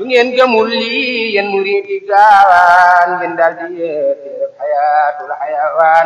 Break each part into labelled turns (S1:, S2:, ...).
S1: su ngeen gëmul lii yéen murid yi gaawaan ngeen daal di yeete xayaatul xayawaan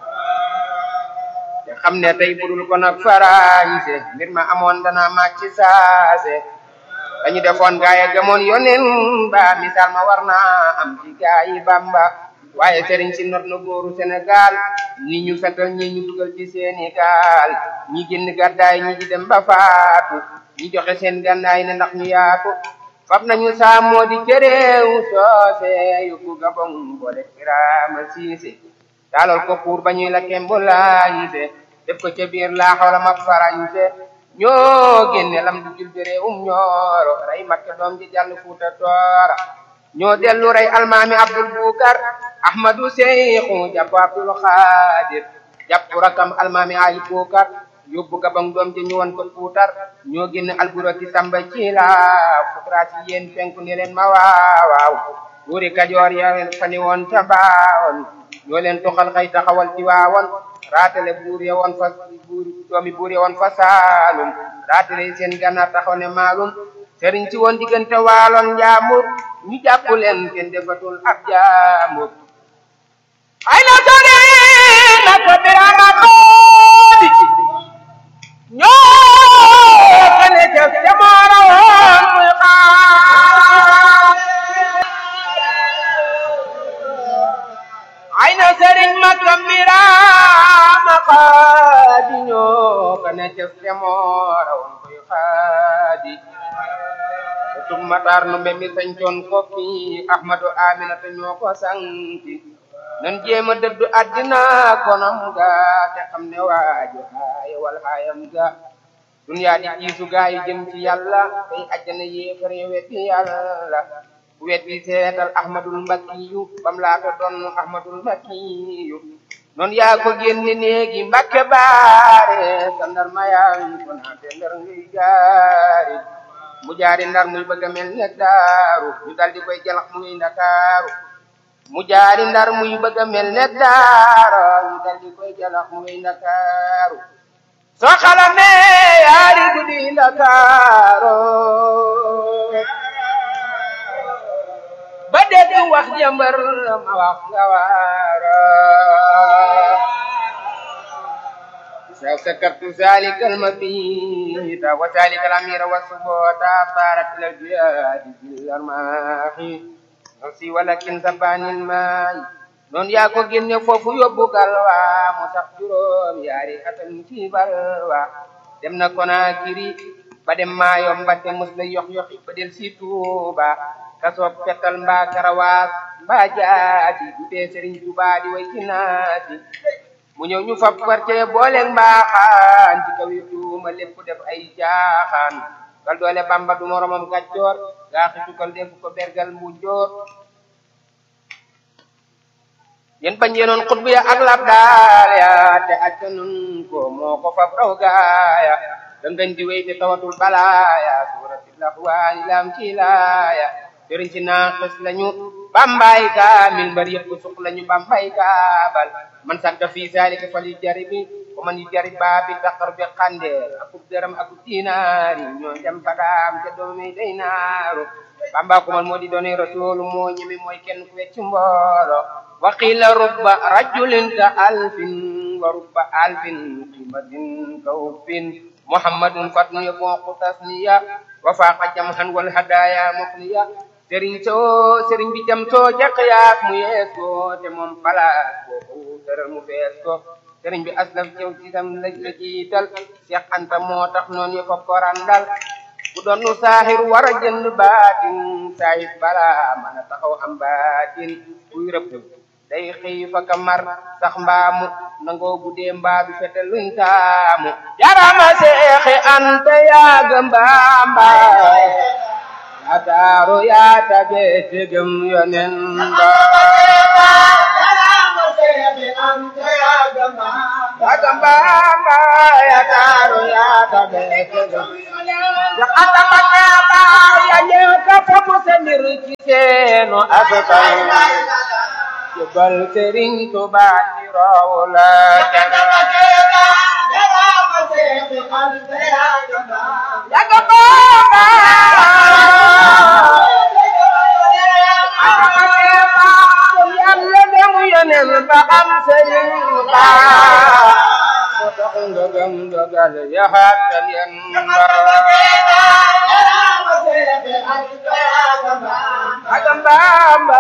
S1: te xam ne tey budul ko nag farañse mbir ma amoon dana màcc saase dañu defoon gaay a gëmoon yonen ba misaal ma war naa am ci gaay yi Bamba waaye sëriñ si not na góoru Sénégal ñi ñu fetal ñi ñu dugal ci seeni gaal ñi génn gàddaay ñi di dem ba faatu ñi joxe seen gànnaay ne ndax ñu yaatu fab nañu saamoo di cëréew soose yóbbu Gabon boole Birama Siise taalal ko pour ba ñuy la kembulaayise def ko ca biir laa xawla ma farañse ñoo génne lam du jul bi réewum ñooro rey makke doom ji jàll fuuta toora ñoo dellu rey almaami abdul bukar ahmadu seyxu jàpp abdul xaadir jàpp rakam almaami ali bukar yóbbu gabang doom ji ñu won ko fuutar ñoo génne alburaki samba ci la fukraasi yéen penku ne leen ma waawaaw buuri kajoor ya leen fani woon ca baawoon ñoo leen toxal xëy taxawal ci waawoon raatale buur ya woon fa buur doomi buur ya woon fa saalum raatale seen gànnaar taxaw ne maalum sëriñ si woon diggante waaloon njaambur ñu jàpp leen kenn defatul ab jaambur ay na sori naka birama xoodi ñoo kene jëf jamono woon muy xaar ay na sëriñ makka birama xoodi ñoo kene jëf jamono woon muy xaadi tum matar no mbe mi sañcoon kokki ahmadu aminata ñoo ko sanki nan jéema dëddu addina konam ga te xam ne waaju haaya wal haayam ga duniyaa di jiisu gaa yi jëm ci yàlla tey ajjana yéefare wetti yàlla wetti seetal ahmadul mbakiyu bam laata doon ahmadul mbakiyu noon yaa ko génne néegi mbakke baare sa ndar mayaan ko naate ndar ngay jaari mu jaari ndar muy bëgg a mel ne daaru ñu dal di koy jalax muy ndakaaru mu jaari ndar muy bëgg a mel ne daara ñu dal di koy jalax muy ndakaaru soo xalamee yaari guddi ndakaaru ba dégg wax jëmbër ma wax nga waara سكرت ذلك المبيت وذلك الأمير والسبوتا طارت الجهاد في الأرماح نفسي ولكن زبان الماء noon yaa ko génne foofu yóbbu galwa mu sax juróom yaari atam ci balwa dem na Konakiri ba dem Maayom ba te mus la yox yoxi ba del si Tuuba kasoob fetal mbaa karawaas mbaa jaati du tee Sëriñ Tuubaa di way ci naati mu ñëw ñu fab quartier booleeg mbaaxaan ci kaw yi tuuma lépp def ay jaaxaan kal doole bamba du moromam gàccoor gaa xitukal def ko bergal mu joor yéen bañ yenoon xutbu ya ak lab daal ya te acca nun ko moo ko fab raw gaaya dangañ di wéy te tawatul balaaya suuratil laxwaani lam ci laaya sëriñ si naaxis lañu bambay kaamil mbar yëpp suq lañu bambay kaabal man sakka fii zalika fal yu jaribi ko man yu jarib baabi daqar bi xandeel akub dërëm akub dinaari ñoo dem badaam te doomi day naaru bamba ko man moo di doone rasulu moo ñeme mooy kenn ku wecc mboolo wa qila rubba rajulin ka alfin wa rubba alfin qimatin ka uffin muhammadun fatnu yaboqu tasniya wa faqa jamhan wal hadaya muqniya sëriñ soo sëriñ bi jam soo jàq yaak mu yees ko te moom palaas boobu tëral mu fees ko sëriñ bi aslaf cew ci sam la la jiital Seex Anta moo tax noonu yo ko korandal bu doon nu saaxir war a jënd baatin saahir bala mën a taxaw am baatin kuy rëbb day xëy fa kamar sax mbaamu nangoo guddee mbaa du fete luñ taamu jarama Seexi Anta yaaga mbaambaay ataaru yaa tabe tegem yonen ba yagamba ba ataaru yaa tabe tegem ya atama ba ya ñeka fofu sa mbir ci seenu asukay jëbal Sëriñ Tuubaa ci roowu la yagamba ba dogal yaxaatal yan agam bamba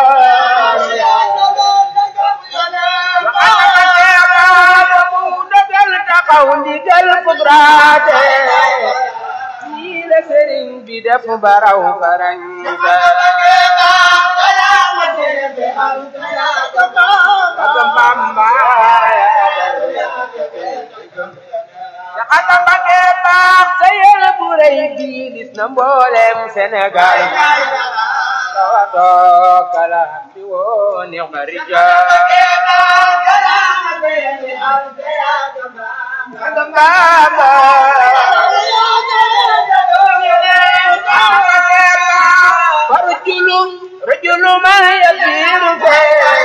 S1: taxaw ndigal fugraate nii la sëriñ bi def baraw farañ agam bamba aka bage baax sa yéene bu rëy bi gis na mboolem Sénégal tawato kalam bi woo neex na rijal agam bamba farujulu rajulu ma yasiru fe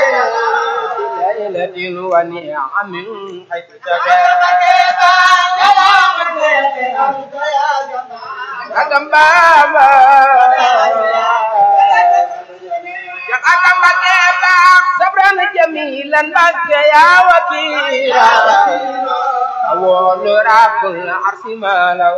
S1: ليلة ونعم حيث agam bamba ya agam bage baax sabran jamilan bage ya wakira awolu rabbul arsi mala